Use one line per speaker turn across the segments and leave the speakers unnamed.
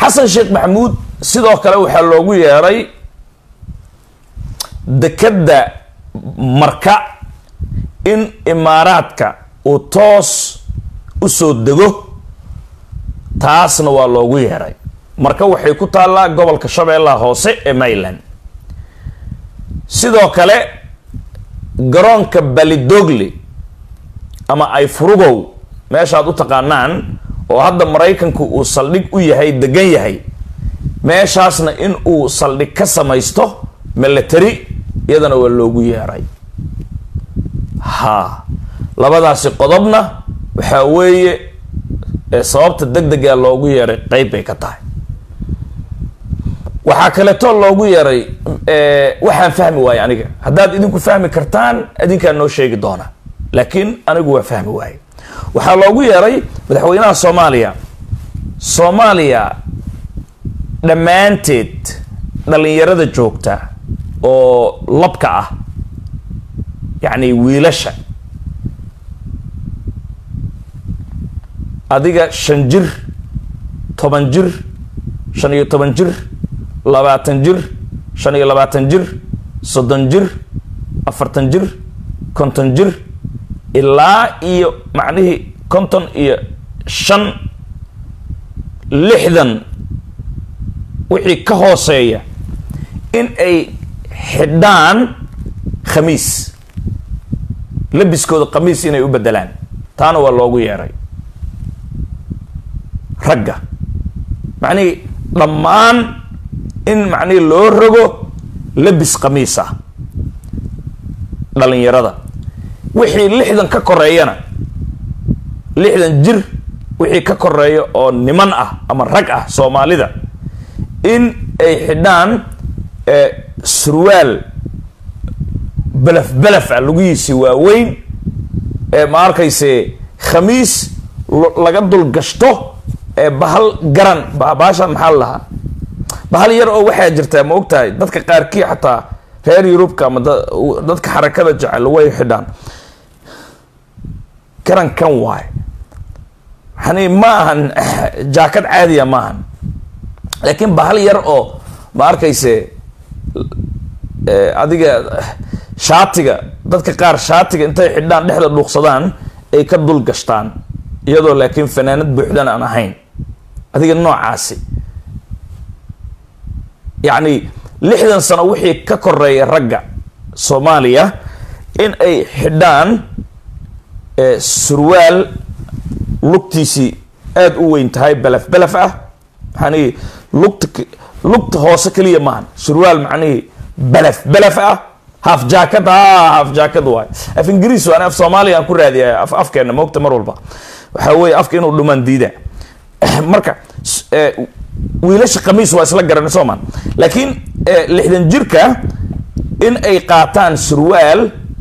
xasan sheekh maxamuud sidoo kale waxaa loogu yeeray dekedda marka in imaaraadka uu toos usoo dego taasna waa loogu yeeray marka waxay ku taallaa gobolka shabeellaha hoose ee maryland sidoo kale garoonka balidogle ama ay furugow meeshaad u taqaanaan oo hadda maraykanku uu saldhig u yahay degan yahay meeshaasna in uu saldhig ka samaysto milatary iyadana waa loogu yeeray ha labadaasi qodobna waxaa weeye sababta deg dega loogu yeeray qeyb bay ka tahay waxaa kaleeto loogu yeeray waxaan fahmi waaye aniga haddaad idinku fahmi kartaan idinkaa noo sheegi doona laakiin anigu waa fahmi waaye waxaa loogu yeeray madaxweynaha soomaaliya soomaaliya dhammaanteed dhalinyarada joogta oo labka ah yacni wiilasha adiga shan jir toban jir shan iyo toban jir labaatan jir shan iyo labaatan jir soddon jir afartan jir konton jir ilaa iyo macnihii konton iyo shan lixdan wixii ka hooseeya in ay xidhaan khamiis labiskooda khamiis inay u bedelaan taana waa loogu yeeray ragga macnihii dhammaan in macnihii loo rogo labis khamiis ah dhalinyarada wixii lixdan ka koreeyana lixdan jir wixii ka koreeya oo niman ah ama rag ah soomaalida in ay xidhaan surwaal belaf belaf ah lugihiisi waaweyn ee ma arkayse khamiis laga dul gashto ee bahal garan bahashan maxaa la lahaa bahal yar oo waxaa jirtaa ma ogtahay dadka qaarkii xataa reer yurubka ama dadka xarakada jecel way xidhaan garan kan waay yani ma ahan jaakad caadiya ma ahan laakiin bahal yar oo ma arkayse adiga shaatiga dadka qaar shaatiga intay xidhaan dhexda dhuuqsadaan ay ka dul gashtaan iyadoo laakiin fanaanad buuxdan aan ahayn adiga noocaasi yacni lixdan sano wixii ka koreeya ragga soomaaliya in ay xidhaan surwaal lugtiisii aada u weyn tahay belaf belaf ah maxaanihi lugta lugta hoose keliya maahan surwaal macnihii belaf belaf ah half jacket a half jacket waay af ingiriis waan af soomaaliya aan ku raadiya af afkeena moogta mar walba waxaa weeye afka inuu dhumaan diida marka wiilasha khamiis waa isla garan soomaan laakiin lixdan jirka in ay qaataan surwaal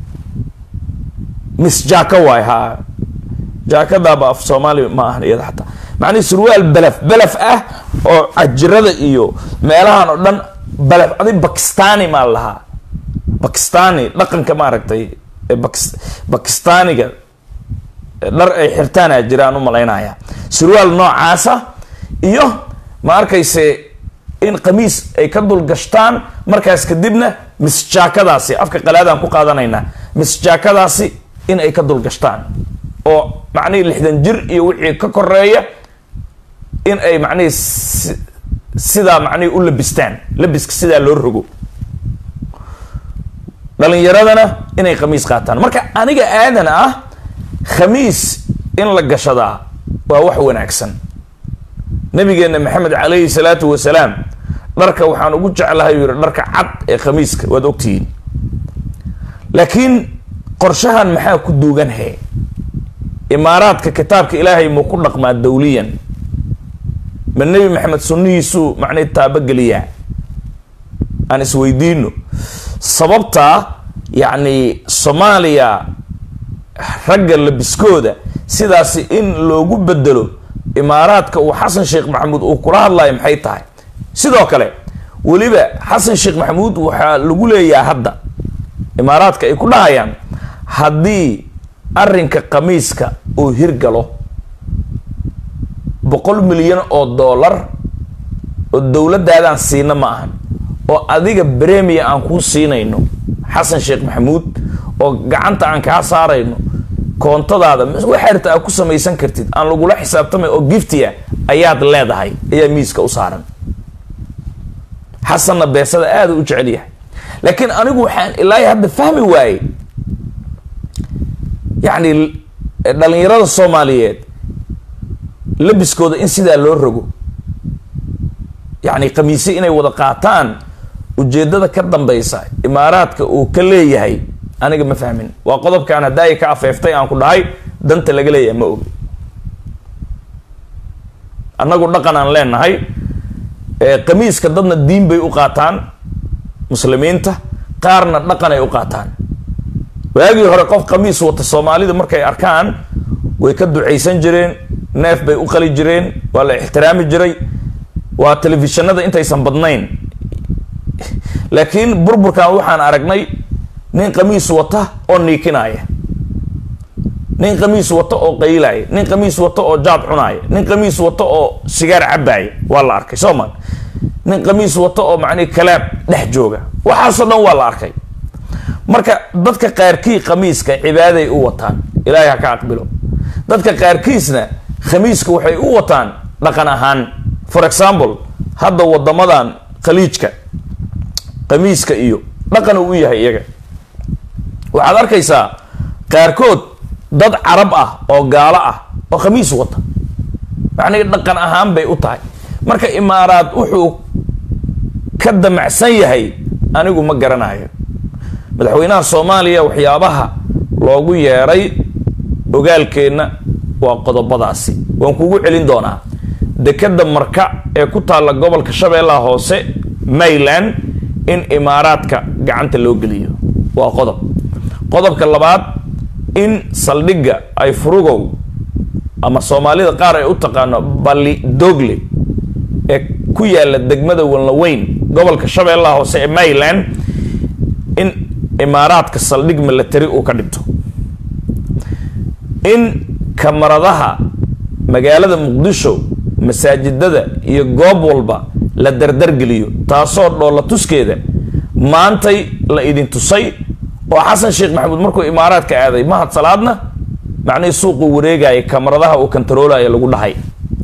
mis jaaka waay ha jaakadaaba af soomaali ma ahan iyada xataa macnihi surwaal belaf belaf ah oo cajirada iyo meelahan oo dhan belaf adi bakistani maa lahaa bakistani dhaqanka maaragtay bakistaniga dhar ay xirtaana jiraan u malaynaya surwaal noocaasa iyo ma arkayse in khamiis ay ka dul gashtaan markaas kadibna misjaakadaasi afka qalaadaan ku qaadanaynaa misjaakadaasi in ay ka dul gashtaan oo macnihii lixdan jir iyo wixii ka koreeya in ay macnihii sidaa macnihii u labistaan labiska sidaa loo rogo dhalinyaradana inay khamiis qaataan marka aniga aadan ah khamiis in la gashadaa waa wax wanaagsan nabigeena maxamed calayhi salaatu wasalaam dharka waxaan ugu jeclahay yuu yihi dharka cad ee khamiiska waad ogtihiin laakiin qorshahan maxaa ku duugan he imaaraadka kitaabka ilaahay muu ku dhaqmaa dawliyan ma nebi maxamed sunnihiisuu macnay taabageliyaa aan isweydiino sababtaa yacni soomaaliya ragga labiskooda sidaasi in loogu bedelo imaaraadka uu xasan sheekh maxamuud uu kula hadlayo maxay tahay sidoo kale weliba xasan sheekh maxamuud waxaa lagu leeyaha hadda imaaraadka ay ku dhahayaan haddii arrinka khamiiska uu hirgalo boqol milyan oo dollar oo dowladdaadaan siina ma ahan oo adiga bremia aan kuu siinayno xasan sheekh maxamuud oo gacanta aan kaa saarayno koontadaada waxaarta aad ku samaysan kartid aan lagula xisaabtamay oo giftia ayaad leedahay ayaa miiska u saaran xasanna beesada aada u jecel yahay laakiin anigu waxaan ilaahay hadda fahmi waayey yacni dhalinyarada soomaaliyeed labiskooda in sidaa loo rogo yacni khamiise inay wada qaataan ujeeddada ka dambeysa imaaraadka uu ka leeyahay aniga ma fahmin waa qodobkaan haddaaya ka afeeftay aan ku dhahay danta laga leeyahay ma ogi annagu dhaqan aan leenahay khamiiska dadna diin bay u qaataan muslimiinta qaarna dhaqan ay u qaataan waagii hore qof khamiis wata soomaalida markay arkaan way ka ducaysan jireen neef bay u qali jireen waa la ixtiraami jiray waa telefishinada intaysan badnayn laakiin burburkan waxaan aragnay nin khamiis wata oo niikinaya nin khamiis wata oo qaylaya nin khamiis wata oo jaad cunaaya nin khamiis wata oo sigaar cabaaya waa la arkay soo ma nin khamiis wata oo macnihi kalaab dhex jooga waxaasoo dhan waa la arkay marka dadka qaarkii khamiiska cibaaday u wataan ilaahay ha ka aqbilo dadka qaarkiisna khamiiska waxay u wataan dhaqan ahaan for example hadda wadamadan khaliijka khamiiska iyo dhaqan uu u yahay iyaga waxaad arkaysaa qaarkood dad carab ah oo gaalo ah oo khamiis wata macnihi dhaqan ahaan bay u tahay marka imaaraad wuxuu ka damacsan yahay anigu ma garanayo madaxweynaha soomaaliya waxyaabaha loogu yeeray ogaalkeenna waa qodobadaasi waan kugu celin doonaa dekeda marka ee ku taalla gobolka shabeellaha hoose mayland in imaaraadka gacanta loo geliyo waa qodob qodobka labaad in saldhigga ay furugow ama soomaalida qaar ay u taqaano balli dogle ee ku yaalla degmada walnaweyn gobolka shabeellaha hoose ee mayland in imaaraadka saldhig milatary uu ka dhigto in kamaradaha magaalada muqdisho masaajidada iyo goob walba la dardargeliyo taasoo dhoolla tuskeeda maantay la idin tusay oo xasan sheekh maxamuud markuu imaaraadka aaday mahad salaadna macnihii suuquu wareegaya kamaradaha uu kantaroolaya lagu dhahay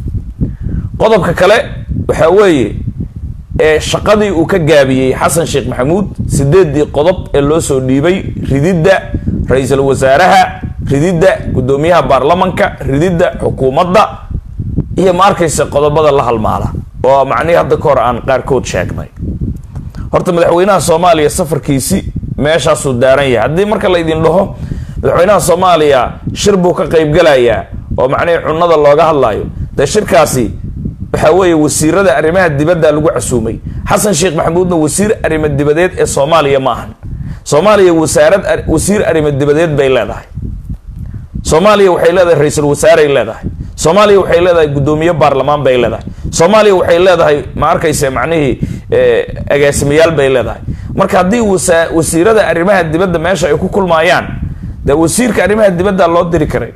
qodobka kale waxaa weeye ee shaqadii uu ka gaabiyey xasan sheekh maxamuud sideedii qodob ee loo soo dhiibay rididda ra-iisul wasaaraha rididda guddoomiyaha baarlamanka rididda xukuumadda iyo ma arkaysa qodobada la halmaala oo macnihii hadda ka hor aan qaarkood sheegnay horta madaxweynaha soomaaliya safarkiisi meeshaasuu daaran yahay haddii marka la idin dhaho madaxweynaha soomaaliya shir buu ka qaybgalayaa oo macnihii cunada looga hadlayo dee shirkaasi waxaa weeye wasiirada arrimaha dibadda lagu casuumay xasan sheekh maxamuudna wasiir arrimo dibadeed ee soomaaliya ma ahan soomaaliya wasaarad wasiir arrimo dibadeed bay leedahay soomaaliya waxay leedahay ra-iisul wasaaray leedahay soomaaliya waxay leedahay guddoomiye baarlamaan bay leedahay soomaaliya waxay leedahay ma arkaysa macnihii agaasimayaal bay leedahay marka haddii wasa wasiirada arrimaha dibadda meesha ay ku kulmaayaan dee wasiirka arrimaha dibadda loo diri karay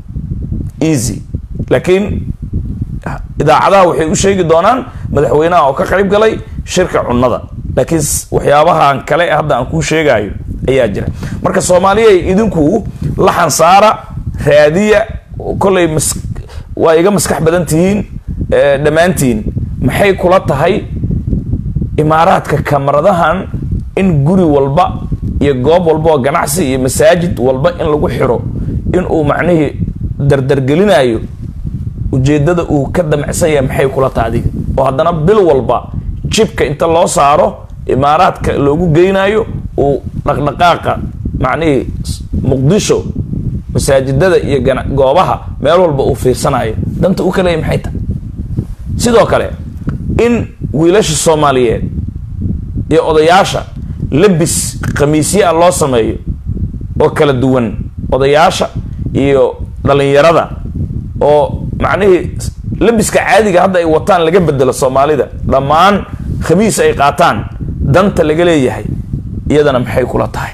easy laakiin idaacadaha waxay u sheegi doonaan madaxweynaha oo ka qayb galay shirka cunnada laakiin waxyaabahan kale hadda aan kuu sheegayo ayaa jira marka soomaaliya idinku laxan saara raadiya kollay mas waa iga maskax badan tihiin dhammaantiin maxay kula tahay imaaraadka kamaradahan in guri walba iyo goob walba oo ganacsi iyo masaajid walba in lagu xiro in uu macnihii dardargelinayo ujeedada uu ka damacsan yahay maxay kula tahay adiga oo haddana bil walba jibka inta loo saaro imaaraadka loogu geynayo uu dhaqdhaqaaqa macnihii muqdisho masaajidada iyo goobaha meel walba uu fiirsanayo danta u kaleeya maxay tahay sidoo kale in wiilasha soomaaliyeed iyo odayaasha labis khamiisyaa loo sameeyo oo kala duwan odayaasha iyo dhalinyarada oo macnihii labiska caadiga hadda ay wataan laga bedelo soomaalida dhammaan khamiis ay qaataan danta laga leeyahay iyadana maxay kula tahay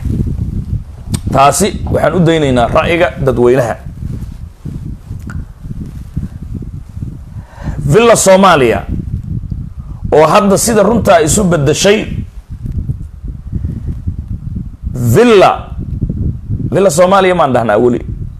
taasi waxaan u daynaynaa ra'yiga dadweynaha villa soomaaliya oo hadda sida runtaa isu bedeshay villa villa soomaaliya maan dhahnaa weli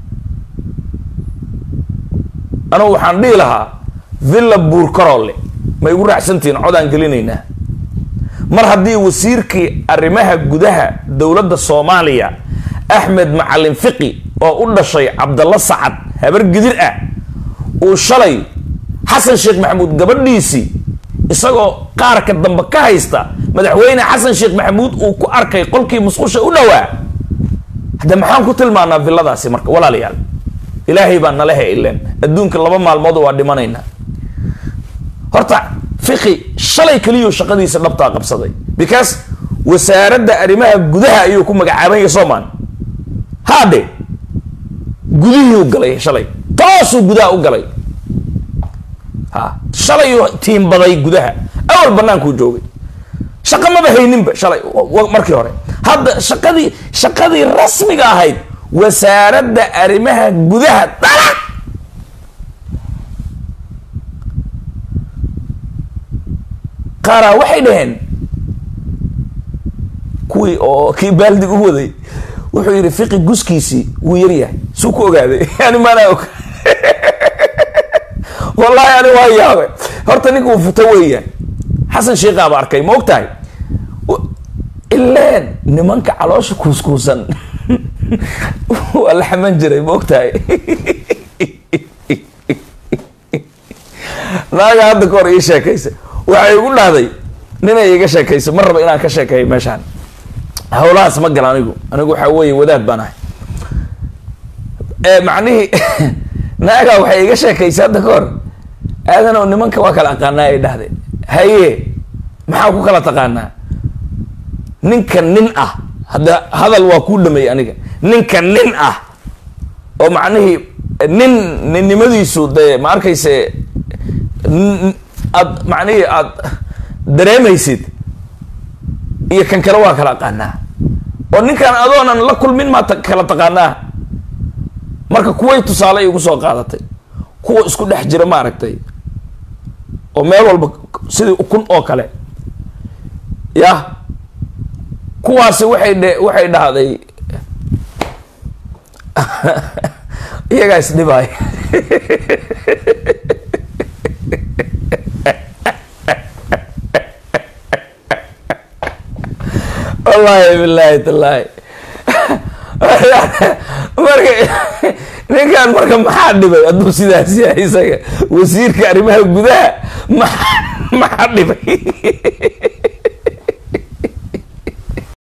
anugu waxaan dhihi lahaa villa buurkaroole ma igu raacsantihiin codaan gelinaynaa mar haddii wasiirkii arrimaha gudaha dowladda soomaaliya axmed macalin fiqi oo u dhashay cabdalla sacad habar gidir ah uu shalay xasan sheekh maxamuud gabadhiisii isagoo qaarka dambe ka haysta madaxweyne xasan sheekh maxamuud uu ku arkay qolkii musqusha u dhowaa hadde maxaan ku tilmaanaa villadaasi marka walaalayaal ilaahay baa nala heileen adduunka laba maalmood waa dhimanaynaa horta fiqi shalay keliyuu shaqadiisa dhabtaa qabsaday because wasaaradda arrimaha gudaha ayuu ku magacaabanya soomaan haadhe gudihii u galay shalay toosuu gudaha u galay ha shalayuu tiimbaday gudaha awal banaankuu joogay shaqa maba hayninba shalay markii hore hadda shaqadii shaqadii rasmiga ahayd wasaaradda arrimaha gudaha dala qaaraa waxay dhaheen kuwii oo kii baaldig u waday wuxuu yidhi fiqi guskiisii wuu yaryahay suu ku ogaaday yani maanaa og wallahi ani waa yaabe horta ninka uu futo weeyaan xasan sheikaaba arkay ma og tahay ileen nimanka caloosha kuuskuusan waa la xaman jiray ma og tahay naaga hadda ka hor ii sheekaysa waxay igu dhahday ninay iga sheekaysa ma raba inaan ka sheekeeyo meeshaan hawlahaas ma gala anigu anigu waxaa weeye wadaad baan ahay macnihii naaga waxay iga sheekaysa hadda ka hor aadan oo nimanka waa kala aqaanaa ay dhahday haye maxaa ku kala taqaanaa ninka nin ah hadda hadal waa kuu dhameeyey aniga ninka nin ah oo macnihii nin ninnimadiisu dee ma arkayse aad macnihii aad dareemaysid iyo kan kale waa kala aqaanaa oo ninkan adoonan la kulmin maa kala taqaanaa marka kuway tusaale igu soo qaadatay kuwa isku dhex jira maaragtay oo meel walba sidii ukun oo kale yah kuwaasi waxay dhe waxay dhahday iyagaa isdhibaay wallahi billahi tallaahi marka ninkan marka maxaa dhibay hadduu sidaas yahay isaga wasiirka arrimaha gudaha ma maxaa dhibay